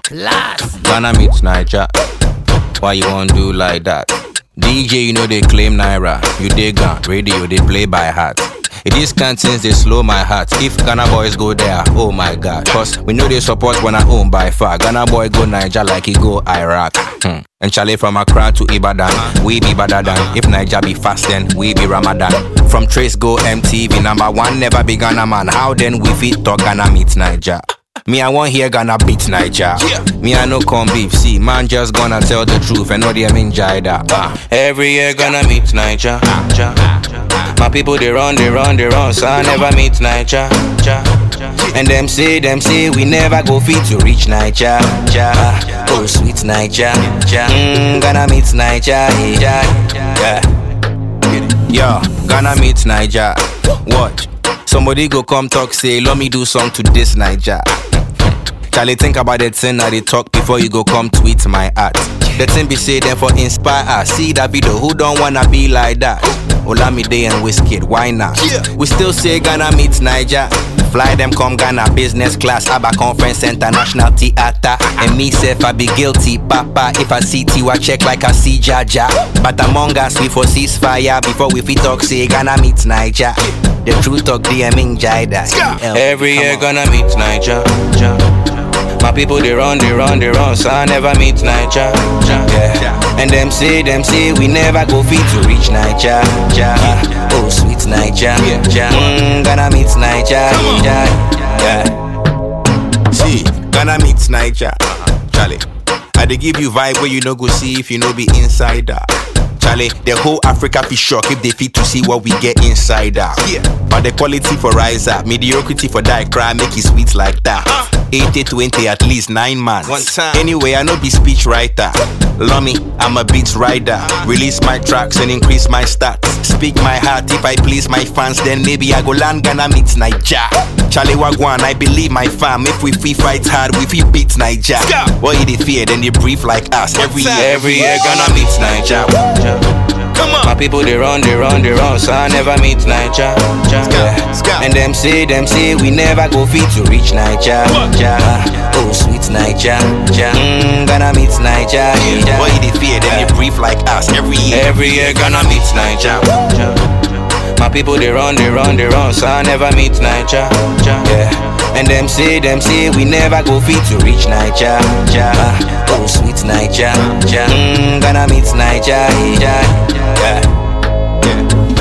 Class. Ghana meets Niger. Why you want do like that? DJ, you know they claim Naira. You dig gun, radio, they play by heart. It is cantines, they slow my heart. If Ghana boys go there, oh my god. Cause we know they support when I own by far. Ghana boy go Niger like he go Iraq. Hmm. And Charlie from Accra to Ibadan, we be better than. If Niger be fast, then we be Ramadan. From Trace go MTV, number one never be Ghana man. How then we fit talk Ghana meet Niger? Me, I want hear Ghana beat Niger. Me, I no come beef. See, man, just gonna tell the truth and know they mean Jida. Uh. Every year gonna meet Niger. Ja. My people they run, they run, they run, so I never meet Niger. Ja. And them say, them say we never go fit to reach Niger. Ja. Oh sweet Niger. Ja. Mm, gonna meet Niger. Yeah. Yeah. Yo, Ghana meet Niger. Watch. Somebody go come talk, say, let me do song to this Niger. Charlie, think about the thing that they talk before you go come tweet my art. The thing be say them for inspire us. See that video, who don't wanna be like that? Olamide and Wizkid, why not? We still say Ghana meets Niger. Fly them come Ghana business class, Abba Conference International Theater. And me self I be guilty, Papa. If I see Tiwa check like I see Jaja. But among us we for ceasefire before we fit talk say Ghana meets Niger. The truth talk DMing Jida. Every year gonna meet Niger. My people they run, they run, they run, so I never meet Niger. Yeah. And them say, them say we never go fit to reach Niger. Ja. Oh sweet Niger. Ja. Mm, gonna meet Niger. Ja. Yeah. See, gonna meet Niger. Charlie. I dey give you vibe where you no go see if you no be insider. Charlie, the whole Africa be shocked if they fit to see what we get inside out. Yeah. But the quality for rise up, mediocrity for die cry, make it sweet like that. 80 20 at least nine months. One time. Anyway, I know be speech writer. Love me, I'm a beats rider. Release my tracks and increase my stats. Speak my heart if I please my fans, then maybe I go land Ghana meets Niger. Charlie Wagwan, I believe my fam. If we free fight hard, we free beat Niger. What you they fear, then they breathe like us. Every year, every year, Ghana meets Niger. Come on. My people they run, they run, they run, so I never meet Niger. Yeah. Scout. And them say, them say we never go fit to reach Niger. Ja. Oh sweet Niger. Ja. Mm, gonna meet Niger. Yeah. Boy they fear, then they breathe like us every year. Every year gonna meet Niger. My people they run, they run, they run, so I never meet Niger. Yeah. And them say, them say we never go fit to reach Niger. Ja. Oh sweet Niger. Ja. Mm, gonna meet Niger. Yeah. Yeah. yeah.